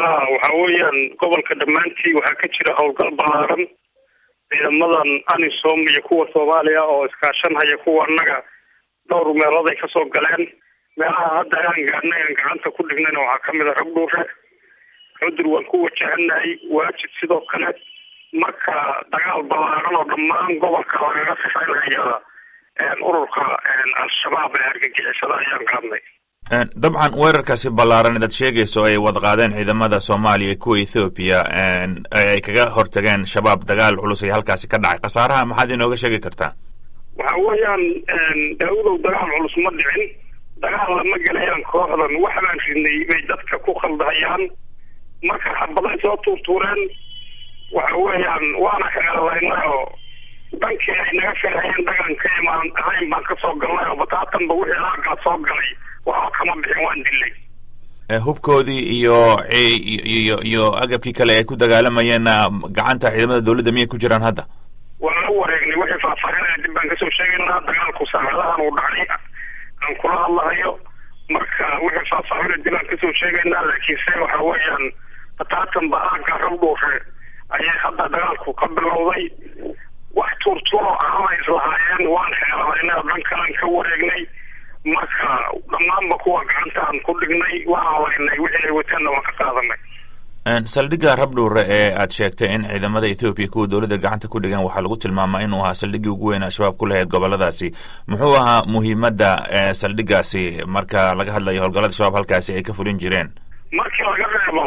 waxa weeyaan gobolka dhammaantii waxaa ka jira howlgal ballaaran ciidamadan anisom iyo kuwa soomaaliya oo iskaashanhaya kuwa annaga dhowr meelood ay kasoo galeen meelaha hadda aan gaadhnay aan gacanta ku dhignayna waxaa kamid a rabdhuure cudur waan ku wajahanahay waajid sidoo kale marka dagaal ballaaran oo dhammaan gobolka lagaga sifaynhaya ururka al-shabaab ee argagixisada ayaan qaadnay dabcan weerarkaasi ballaaran idaad sheegayso ay wada qaadeen ciidamada soomaaliya kuwa ethoobiya ay kaga hortageen shabaab dagaal culus ay halkaasi ka dhacay khasaaraha maxaad inooga sheegi kartaa waxa weeyaan daawudow dagaal culus ma dhicin dagaal lama gelayaan kooxdan waxbaan ridnay bay dadka ku khaldahayaan marka xabaday soo tuurtuureen waxa weeyaan waana kaeelaynay oo dhankii ay naga filhayeen dhagan ka imaan ahayn baan kasoo galnay oo bataatanba wixii aagaa soo galay waxba kama bixin waan dilay hubkoodii iyo iyo iyo agabkii kale ay ku dagaalamayeenna gacanta ciidamada dawladda miyay ku jiraan hadda waan la wareegnay wixii faahfaahinaya dib baan kasoo sheegaynaa dagaalku saacadahan uu dhacay aan kula hadlahayo marka wixii faahfaahina dib aan kasoo sheegaynaa laakiinse waxa weeyaan bataatan ba aaga rabdhuure ayay hadda dagaalku ka bilowday wax tuurtuuro ahama islahaayeen waan xeelabaynay oo dhan kalan ka wareegnay marka dhammaanba kuwa gacantaan ku dhignay waan halaynay wixii ay wateenna waan ka qaadanay saldhigga rabdhuure ee aad sheegtay in ciidamada ethoobiya kuwa dowladda gacanta ku dhigan waxaa lagu tilmaamaa inuu ahaa saldhiggii ugu weyn al-shabaab ku lahayd goboladaasi muxuu ahaa muhiimadda saldhiggaasi marka laga hadlayo howlgallada shabaab halkaasi ay ka fulin jireen markii laga reebo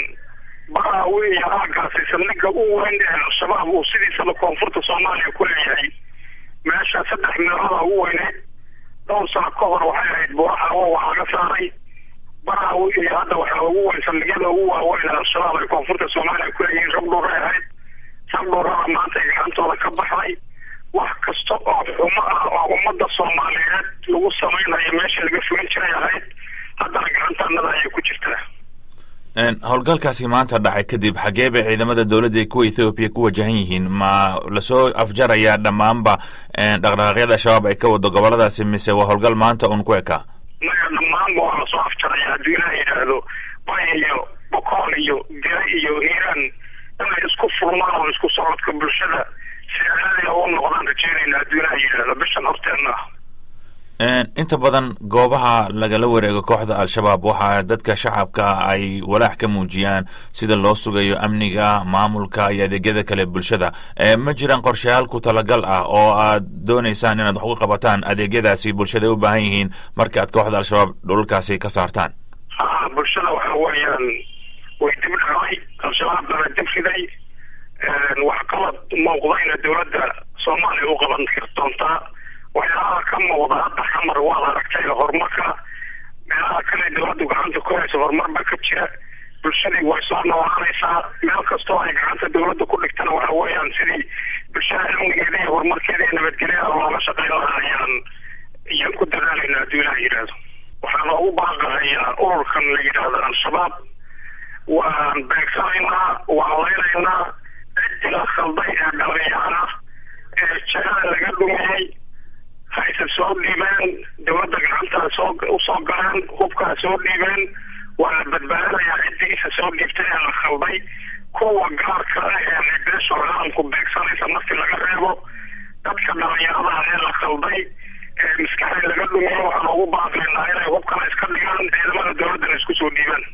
baraa weya aagaasi saldhigga u weyn ee al-shabaab uu sidiisaba koonfurta soomaaliya ku leeyahay meesha saddex meeloda ugu weyneyd dhowr sano ka hor waxay ahayd buuraxawo waa laga saaray baraa iyo hadda waxaa ugu weyn saldhigyada ugu waaweyn al-shabaab ay koonfurta soomaaliya ku leeyihiin rabdhuuray ahayd rabdhuurada maanta ay gacantooda ka baxday wax kasta oo xumo ah oo ummadda soomaaliyeed lagu samaynayo meesha laga fulin jiray ahayd haddana gacantaanada ayay ku jirtaa howlgalkaasi maanta dhacay kadib xagee bay ciidamada dowladda kuwa ethoobiya ku wajahan yihiin ma lasoo afjarayaa dhammaanba dhaqdhaqaaqyada shabaab ay ka wado goboladaasi mise waa howlgal maanta un ku ekaa maya dhammaanba waa lasoo afjaraya haddii ilaha yidhaahdo bay iyo bokool iyo dira iyo hiiraan inay isku furmaan oo isku socodka bulshada si caadiga u noqdaan rajeynayna haddii ilaha yidhaahdo bishan horteenna ah inta badan goobaha lagala wareego kooxda al-shabaab waxaa dadka shacabka ay walaax ka muujiyaan sida loo sugayo amniga maamulka iyo adeegyada kale bulshada ma jiraan qorshayaal ku talagal ah oo aad dooneysaan inaad wax uga qabataan adeegyadaasi bulshada ay u baahan yihiin marka aad kooxda al-shabaab dhulalkaasi ka saartaan ha bulshada waxa weeyaan way dib dhacday al-shabaab bana dib riday wax qalad muuqdayna dowladda soomaaliya u qaban doontaa waxyaalaha ka muuqda hadda xamar waad aragtay horumarka meelaha kale dowladdu gacanta ku hayso horumarba ka jira bulshadii way soo noolaanaysaa meel kastoo ay gacanta dowladda ku dhigtana waxa weeyaan sidii bulshada amnigeeda iyo horumarkeeda iyo nabadgelyada looga shaqayn lahaa ayaan ayaan ku dadaalayna hadduu ilaha yidhaahdo waxaan ugu baaqahayaa ururkan la yidhaahdo al-shabaab waan beegsanaynaa waan leynaynaa ciddii la khalday ee dhalinyarana ee jahada laga dhumiyey hayse soo dhiibeen dowladda gacantaa soo usoo galeen hubkaa soo dhiibeen waa la badbaadinayaa ciddiisa soo dhiibtay ee la khalday kuwa gaarka ah ee beesha caalamku beegsanaysa markii laga reebo dadka dhalinyarada ee la khalday ee maskaxda laga dhumiyo waxaan ugu baaqaynaa inay hubkana iska dhigaan ciidamada dowladdana isku soo dhiibaan